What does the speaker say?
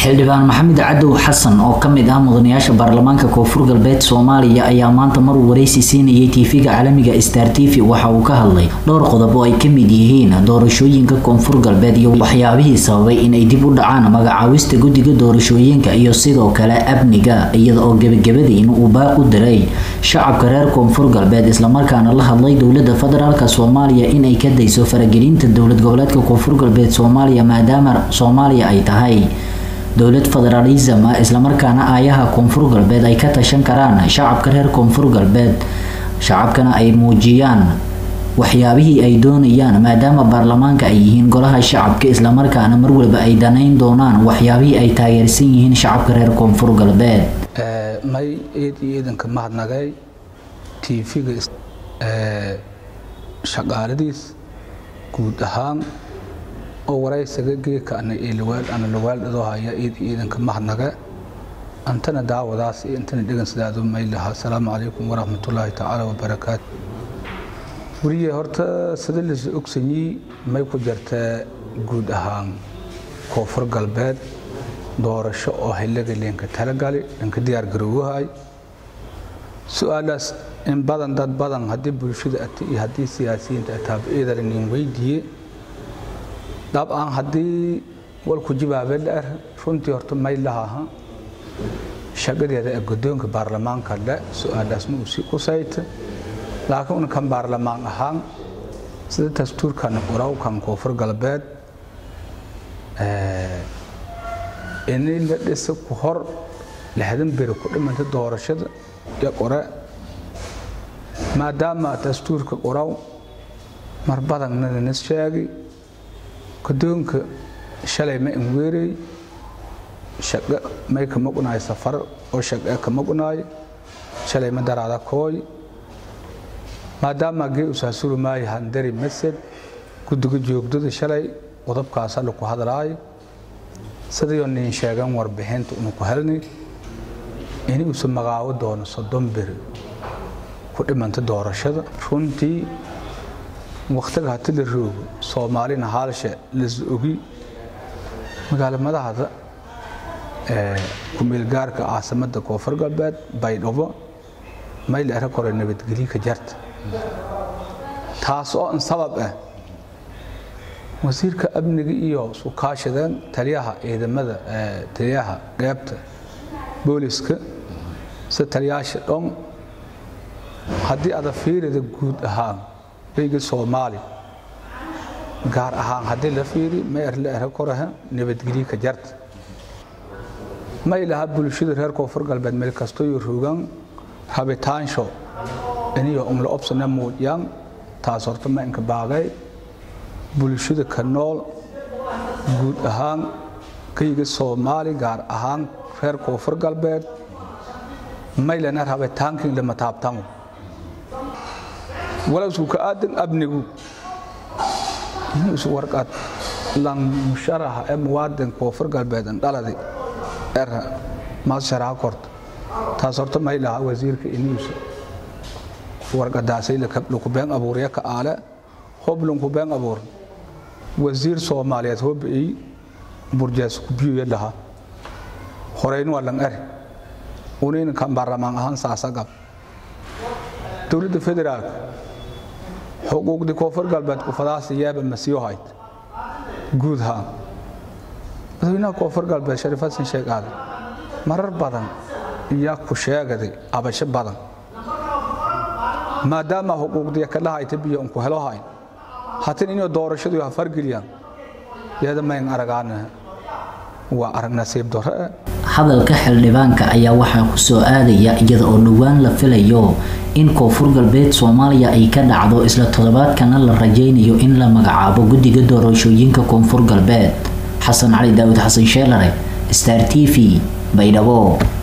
xildhibaan maxamed cadow xasan oo kamid ah mudanayaasha baarlamaanka koonfur galbeed soomaaliya ayaa maanta maruu wareysi siinayay tv-ga caalamiga star t v waxa uu ka hadlay dhowr qodob oo ay kamid yihiin doorashooyinka koonfur galbeed iyo waxyaabihii sababay inay dib u dhacaan magacaawista guddiga doorashooyinka iyo sidoo kale amniga iyada oo gebagabadiin uu baaq u diray shacabka reer koonfur galbeed islamarkaana la hadlay dowlada federaalk soomaaliya inay ka dayso faragelinta dowlad goboleedka koonfur galbeed soomaaliya maadaama soomaaliya ay tahay dowlad federaalism islamarkaana aayaha koonfur galbeed ay ka tashan karaan shacabka reer koonfur galbeed shacabkana ay muujiyaan waxyaabihii ay doonayaan maadaama baarlamaanka ay yihiin golaha shacabka islamarkaana marwalba ay danayn doonaan waxyaabihii ay taageersan yihiin shacabka reer koonfur galbeed may eed iyo iidanka mahadnagay tv-ga shaqaaladiis guud ahaan oo waraysaga geeka ana lawaaldhadoo haya iid iidanka mahadnaga antana daawadaas iyo intana dhegan sidaadu may lahaa asalaamu calaykum waraxmatullaahi tacaala wabarakaatu weliye horta sida lasa ogsanyii may ku jirtaa guud ahaan koonfur galbeed doorasho oo xilliga leenka talagali dhanka diyaar garowgahay su-aalaas in badan dad badan haddii bulshada ata iyo haddii siyaasiyiinta ataaba eedalanin weydiiye dabcan haddii walku jibaabe dheer runtii horta may lahaha shaqadeeda ee guddoonka baarlamaanka le su-aalaas ma uu sii qusayta laakiin unkan baarlamaan ahaan sida dastuurkan qorawkan koonfur galbeed inay la dhisa ku hor lixdan beri ku dhimanta doorashada iyo qore maadaama dastuurka qoraw mar badanna lanas sheegay guddoonka shalay ma inweerey shaqo may ka maqnaay safar oo shaqe ka maqnaay shalay ma daraada kooy maadaama gee usaasuru maayo handari masad guddiga joogdada shalay qodobkaasa laku hadlaayo sidayoo nin sheegan warbixinta unu ku helnay in uusa magaabo doono soddon beri ku dhimanta doorashada runtii wakhtiga hati la roogo soomaalina haalshe las ogi magaalo madahda kumeelgaarka caasimada koonfur galbeed baydhabo mayl era kore nabadgelyo ka jarta taas oo in sabab ah wasiirka amniga iyo sukaashadeen taliyaha ciidamada taliyaha qeybta booliska sida taliyaasha dhon haddii ada fiirida guud ahaan eyga soomaali gaar ahaan haddii la fiiri ma erla era koraha nabadgelyo ka jarta ma ilaha bulshada reer koonfur galbeed meel kastoyo rogan rabitaansho iniyo umla obsana muujiyaan taas horta ma inka baagay bulshada ka nool guud ahaan kayga soomaali gaar ahaan reer koonfur galbeed maylana rabitaankin lama taabtamo walowsku ka aadan abnigu inuusu warqad lan musharaha ee muwaadin koonfur galbeed dhaladi era maas sharaha korta taas horta maylaha wasiirka inuusa warqadaasay laku been abuurya ka aale hoblunku been abuur wasiir soomaaliyeed hobai burjaas kubiyoya laha horeyn waa lan eri unayna kan baarlamaan ahaan saasa gab dowladda federaalka xuquuqdii koonfur galbeed kufadaasi yaaba masiyo hayd guud haan madaxweynaha koonfur galbeed shariif xasan sheekh aadan marar badan iyaa ku sheegaday abasho badan maadaama xuquuqdiya ka dhahayta biyo unku helo hayn hatin inay doorashadu ha fargeliyaan iyada mayn aragaana waa arag nasiib darro hadalka xildhibaanka ayaa waxaa ku soo aadaya iyada oo dhowaan la filayo in koonfur galbeed soomaaliya ay ka dhacdo isla toddobaadkana la rajaynayo in la magacaabo guddiga doorashooyinka koonfur galbeed xasan cali daawud xasan sheelare star t v baydhabo